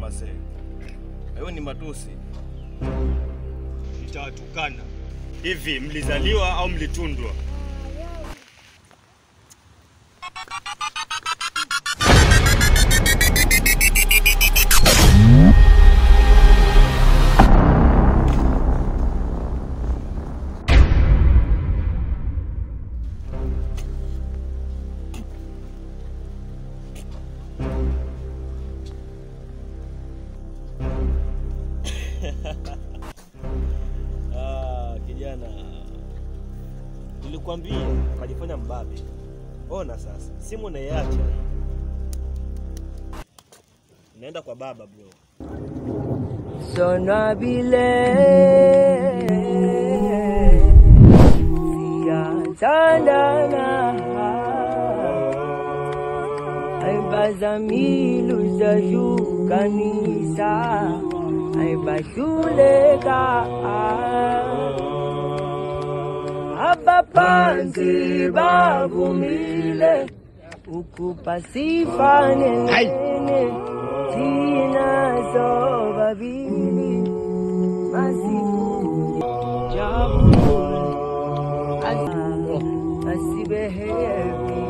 masee. Hayo ni matusi. Nitawatukana. Hivi mlizaliwa au mlitundwa? Ah, kijana, nilikwambia ukajifanya mbabe. Ona sasa, simu naiacha, naenda kwa baba bro. Sonabile siyathandana aibazamilu zahlukanisa aibahluleka abaphansi bavumile ukuba sifanelene thina sobabili masikunye jabule asibe happy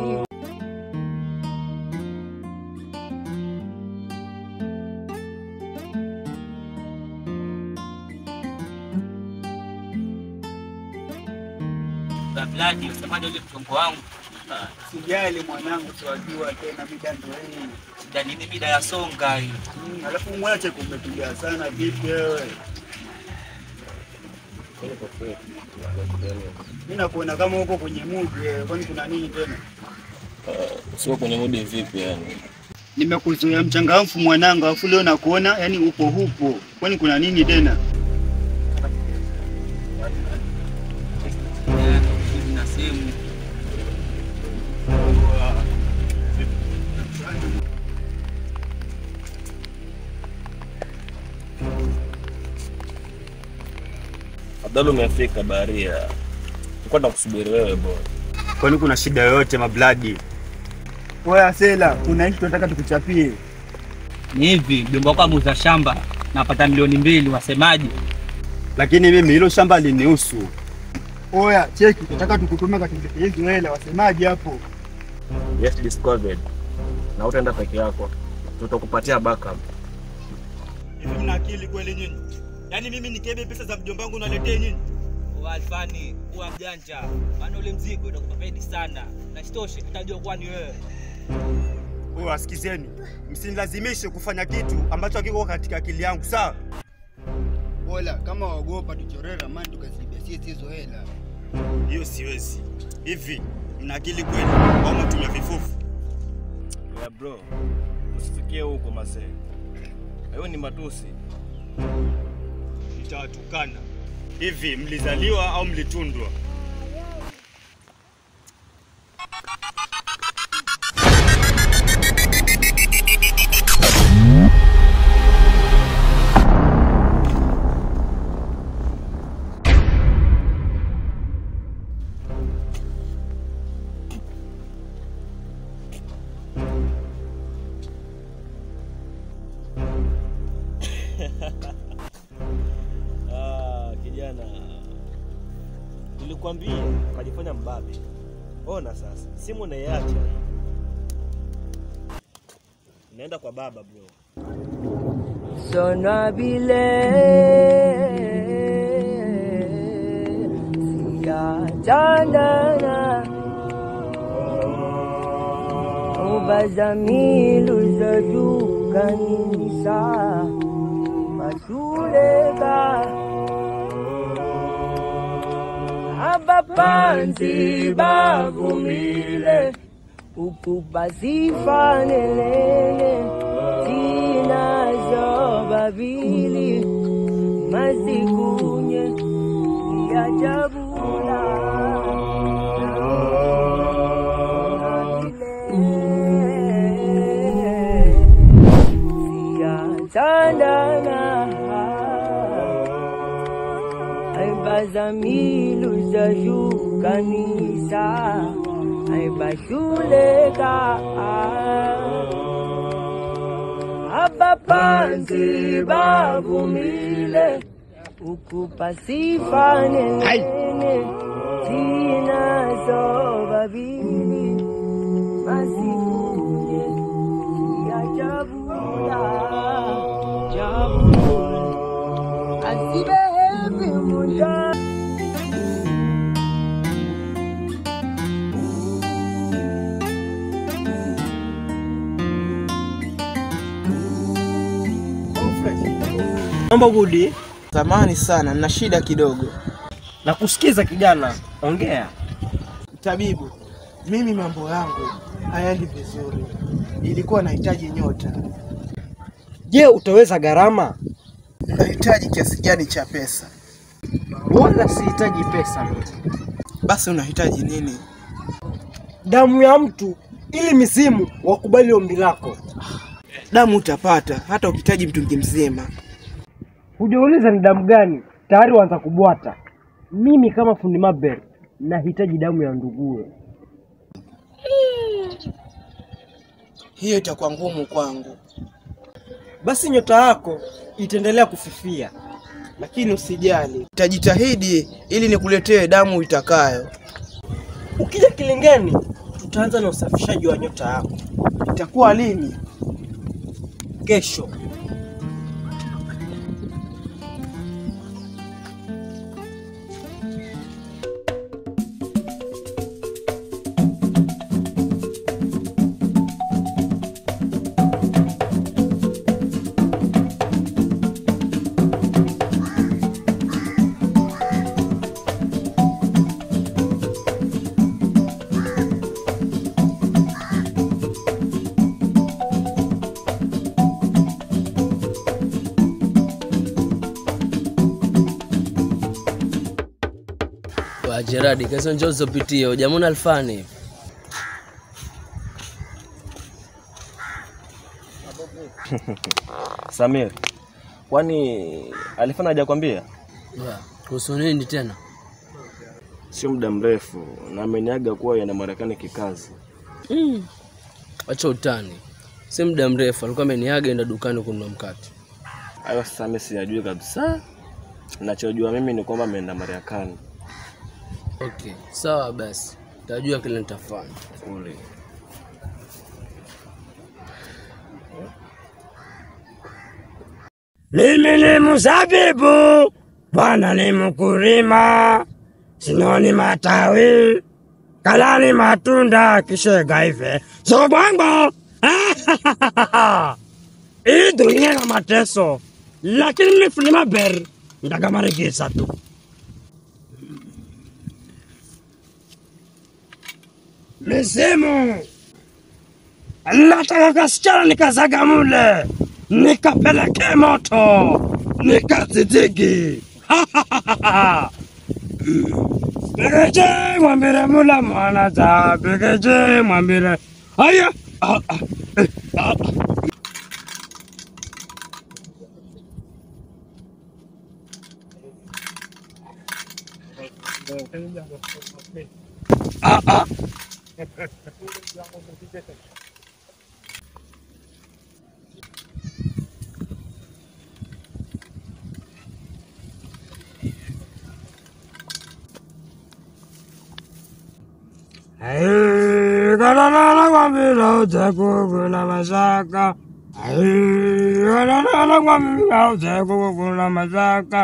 Babladi, usemaje ule mchongo wangu? Sijali mwanangu, siwajua tena mida ndo hii. Shida nini mida ya songa hii? Mm, Alafu mwache kumetulia sana, vipi wewe? Mimi nakuona kama uko kwenye mood wewe, kwani kuna nini tena? Sio kwenye mudi vipi yani? Nimekuzoea mchangamfu mwanangu, alafu leo nakuona yani upo hupo, kwani kuna nini tena? Na simu. Abdalla umefika baharia. Nilikuwa nakusubiri wewe bwana. Kwani kuna shida yoyote mabladi? Wewe Asela, kuna kitu tunataka tukuchapie. Ni hivi, mjomba wako ameuza shamba napata milioni mbili, wasemaje? Lakini mimi hilo shamba linihusu. Oya, cheki, tunataka tukutume katika hizo hela, wasemaje hapo? Yes discovered. Na utaenda peke yako. Tutakupatia backup. Hivi mna akili kweli nyinyi? Yaani mimi nikebe pesa za mjomba wangu naletee nyinyi? Alfani, kuwa mjanja, maana ule mzigo utakupa faidi sana, na isitoshe utajua kuwa ni wewe. Wewe asikizeni, msinilazimishe kufanya kitu ambacho hakiko katika akili yangu, sawa? Bola, kama waogopa tuchoree ramani tukazibia sisi hizo hela. Hiyo siwezi. Hivi mna akili kweli au mtumia vifufu? Ya bro. Usifikie huko masee. Hayo ni matusi. Nitawatukana. Hivi mlizaliwa au mlitundwa? Ah, kijana. Nilikwambia ukajifanya mbabe. Ona sasa, simu naiacha. Naenda kwa baba bro. Sonabile siyathandana ubazamilu zahlukanisa bahluleka abaphansi bavumile ukuba sifanelene thina zobabili masikunye siyajabula siyathandana aibazamilu zahlukanisa aibahluleka hapa panzi bavumile ukupa sifa nenene zinazo babili masikuje siyajabula jabula asibehevi munda Mambo Gudi, Samahani sana, nina shida kidogo. na kusikiza kijana, ongea. Tabibu, mimi mambo yangu hayaendi vizuri, ilikuwa nahitaji nyota. Je, utaweza gharama? Unahitaji kiasi gani cha pesa? Wala sihitaji pesa, Basi unahitaji nini? damu ya mtu ili mizimu wakubali ombi lako. Damu utapata hata ukihitaji mtungi mzima. Hujauliza ni damu gani, tayari waanza kubwata. Mimi kama fundi Mabel nahitaji damu ya nduguwe. Hiyo itakuwa ngumu kwangu, Basi nyota yako itaendelea kufifia. lakini usijali, tajitahidi ili nikuletee damu itakayo. Ukija Kilingeni, tutaanza na usafishaji wa nyota yako Itakuwa lini? kesho. wa Gerard kesho njoo uzopitie hujamwona Alfani Samir, kwani alifanya hajakwambia? Ya, kuhusu nini tena Sio muda mrefu na ameniaga kuwa yana Marekani kikazi. acha utani si muda mrefu alikuwa ameniaga enda dukani kununua mkate Hayo sasa mimi siyajui kabisa. Nachojua mimi ni kwamba ameenda Marekani. okay sawa basi tajua kile nitafanya Ule. Mimi ni mzabibu, Bwana ni mkulima, sinoni matawi, kalani matunda, kishega hive zobwango. Hii dunia na mateso, lakini mimi fundi Mabel ndagamarigisa tu. Misimu nataka kasichana nikazaga mule nikapeleke moto nikazidigi begeje mwambire mula mwana za begeje mwambire aya ah, ah, eh, ah, ah. Ah, ah. Galala kwambila utekukula masaka Galala kwambila utekukula masaka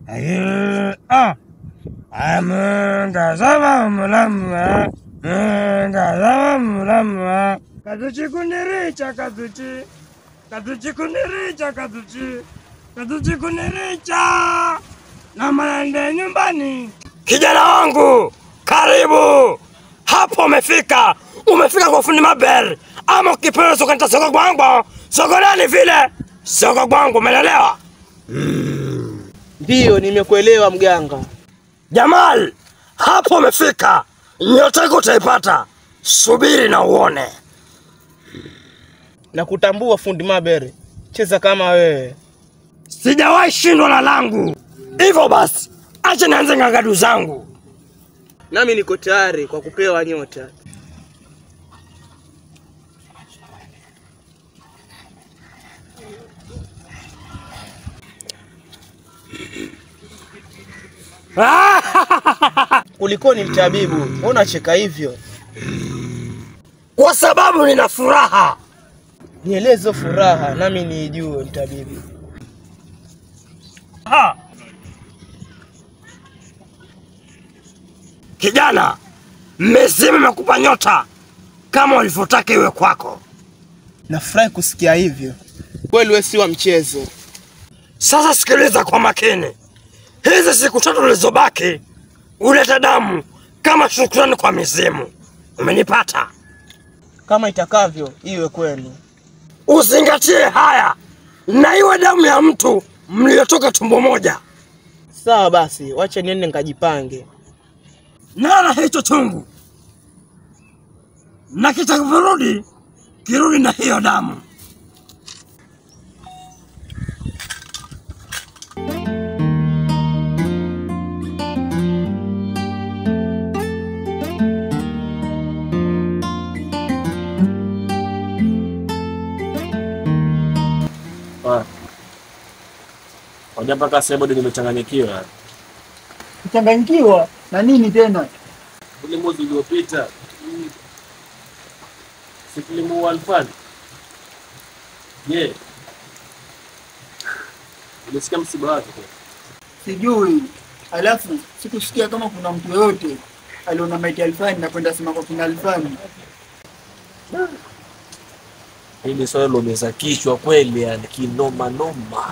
Munga zama mulamwa Munga zama mulamwa Kaduchi kuniricha kaduchi Kaduchi kuniricha kaduchi Kaduchi kuniricha Na maende nyumbani Kijana wangu karibu hapo umefika umefika kwa fundi Mabel ama ukipenda sokanita soko kwangu soko nani vile soko kwangu umelelewa Ndiyo, nimekuelewa mganga. Jamal hapo umefika nyota yako utaipata subiri na uone Na kutambua fundi Mabere, cheza kama wewe. sijawahi shindwa na langu hivyo basi acha nianze ngangadu zangu Nami niko tayari kwa kupewa nyota. Kulikoni mtabibu, mbona unacheka hivyo? Kwa sababu nina furaha. Nieleze furaha nami niijue mtabibu. Ha! Kijana, mesimu imekupa nyota kama ulivyotaka iwe kwako. Nafurahi kusikia hivyo. Kweli wewe si wa mchezo. Sasa sikiliza kwa makini. Hizi siku tatu zilizobaki ulete damu kama shukrani kwa mizimu. Umenipata? Kama itakavyo iwe kwenu. Uzingatie haya na iwe damu ya mtu mliotoka tumbo moja. Sawa basi, wacha niende nikajipange. Nala hicho chungu na kitakavyorudi kirudi na hiyo damu. Waja mpaka sasa bado nimechanganyikiwa. Kuchanganyikiwa na nini tena? Ule mwezi uliopita mm, si tulimuua Alfani? Je, ulisikia msiba wake? Sijui. Alafu sikusikia kama kuna mtu yoyote aliona maiti ya Alfani na kwenda sema kwa kina Alfani. Hili swali lomeza kichwa kweli, yani kinoma noma.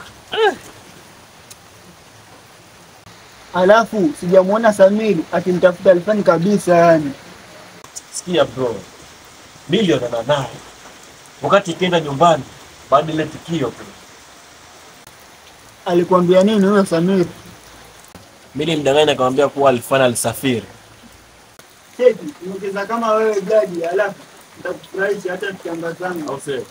Alafu sijamwona Samiri akimtafuta Alfani kabisa yani. Sikia bro, milionana naye wakati ikienda nyumbani baada ile tukio bro. Alikwambia nini huyo Samiri? Mimi nilimdanganya nikamwambia kuwa Alfani alisafiri. Cheki, umecheza kama wewe jaji, alafu nitakufurahisha hata tukiambatana. Au sio?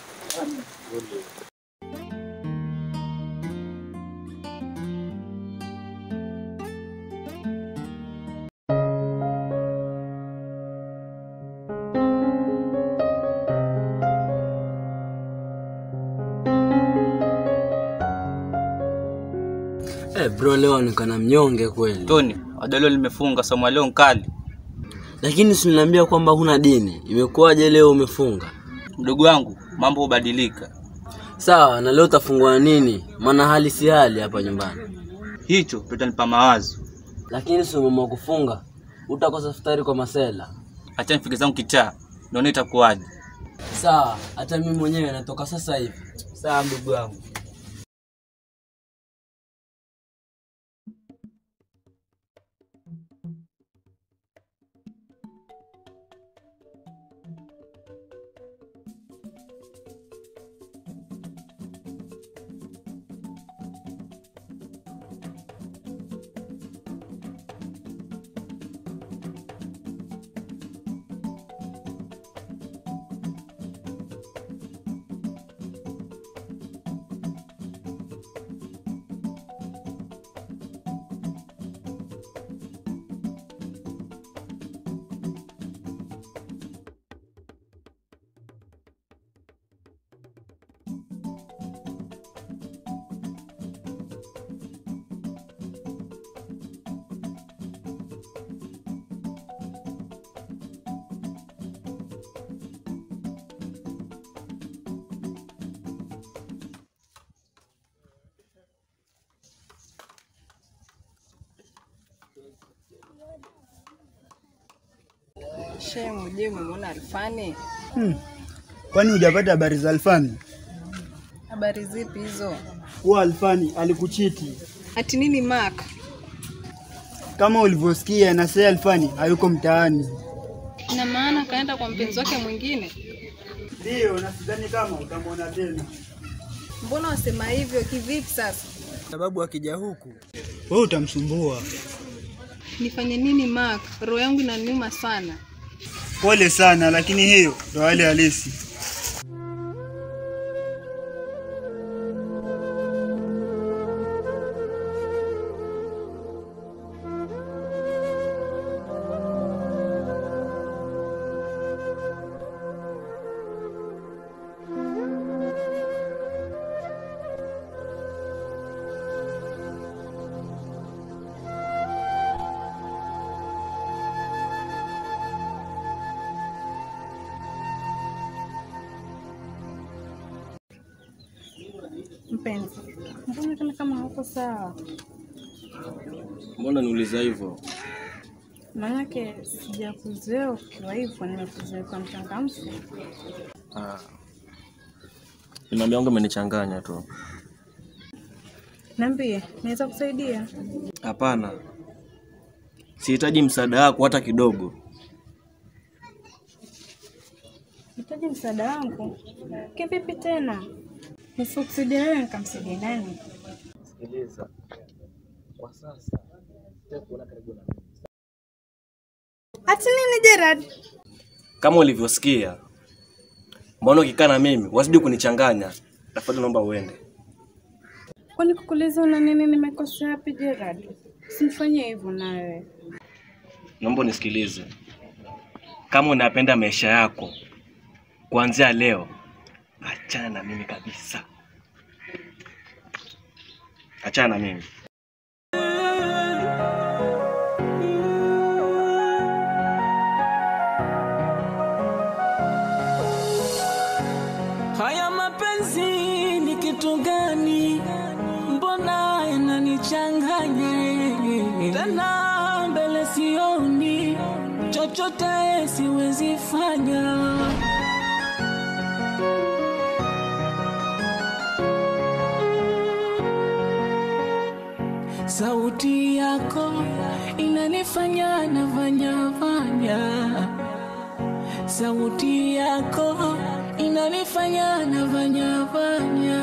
Eh, bro leo onekana mnyonge kweli. Tony, adolio limefunga somo leo nkali. Lakini si niliambia kwamba huna dini. Imekuwaje leo umefunga? Mdogo wangu, mambo hubadilika. Sawa, na leo utafungua nini? Maana hali si hali hapa nyumbani. Hicho tutanipa mawazo. Lakini si umeamua kufunga, utakosa futari kwa masela. Acha nifike zangu kichaa, naona itakuwaje. Sawa, hata mimi mwenyewe natoka sasa hivi. Sawa mdogo wangu. Shemu, je, umemwona Alfani? Hmm. Kwani hujapata habari za Alfani? Habari zipi hizo? Huwa Alfani alikuchiti Ati nini Mark? kama ulivyosikia, na sasa Alfani hayuko mtaani. Ina maana kaenda kwa mpenzi wake mwingine? Ndio, na sidhani kama utamwona tena. Mbona wasema hivyo? Kivipi sasa? Sababu akija huku Wewe utamsumbua. Nifanye nini Mark? Roho yangu inaniuma sana. Pole sana, lakini hiyo ndo hali halisi. Mpenzi, mbona kana kama hauko sawa? Mbona niuliza hivyo? Maanake sijakuzoea ukiwa hivyo, nimekuzoea kwa mchangamfu. Ah. Imani yangu imenichanganya tu. Niambie, naweza kusaidia? Hapana, sihitaji msaada wako hata kidogo. Hitaji msaada wangu? Kivipi tena? Nisikusaidia wewe, nikamsaidia nani? Sikiliza, kwa sasa sitaki kuona karibu na mimi. Ati nini Gerard? Kama ulivyosikia, mbona ukikaa na mimi wazidi kunichanganya? Tafadhali naomba uende. Kwani kukuuliza una nini nimekosea wapi Gerard? Usinifanyie hivyo na wewe. Naomba unisikilize. Kama unapenda maisha yako, kuanzia leo achana na mimi kabisa. Achana na mimi. Haya mapenzi ni kitu gani? Mbona yananichanganya tena, mbele sioni chochote, siwezi fanya. Sauti yako inanifanya nafanya fanya sauti yako inanifanya nafanya fanya.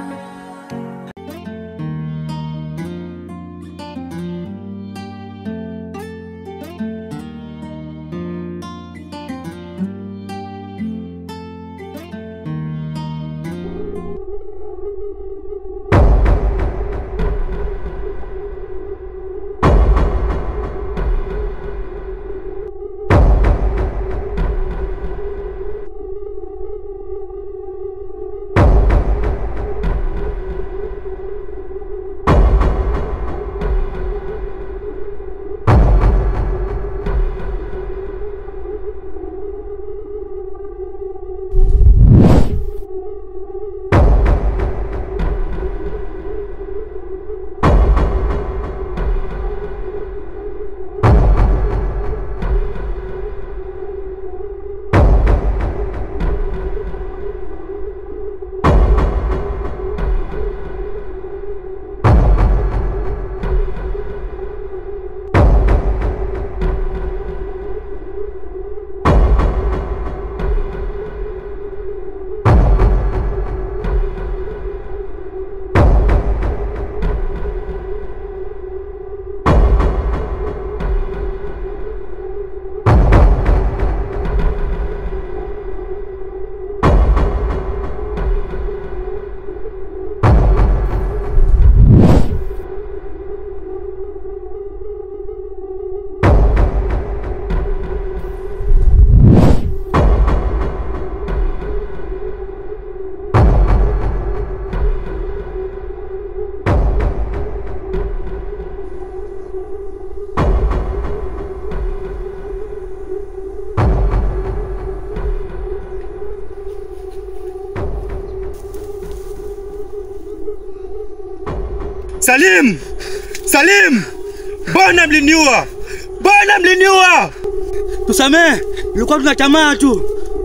Salim! Salim! Mbona mliniua? Mbona mliniua? Tusamee, ilikuwa tuna tamaa tu.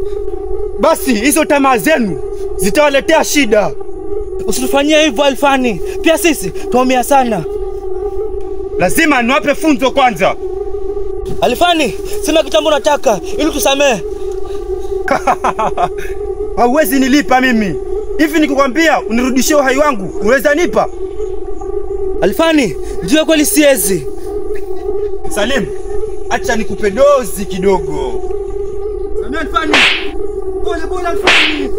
Basi hizo tamaa zenu zitawaletea shida. Usitufanyie hivyo Alfani, pia sisi tuumia sana. Lazima niwape funzo kwanza. Alfani, sema kitambo unataka ili tusamee. Hauwezi nilipa mimi. Hivi nikikwambia unirudishie uhai wangu, unaweza nipa? Alfani, ndio kweli siwezi. Salim, acha nikupe dozi kidogo. Samia Alfani. Pole pole Alfani.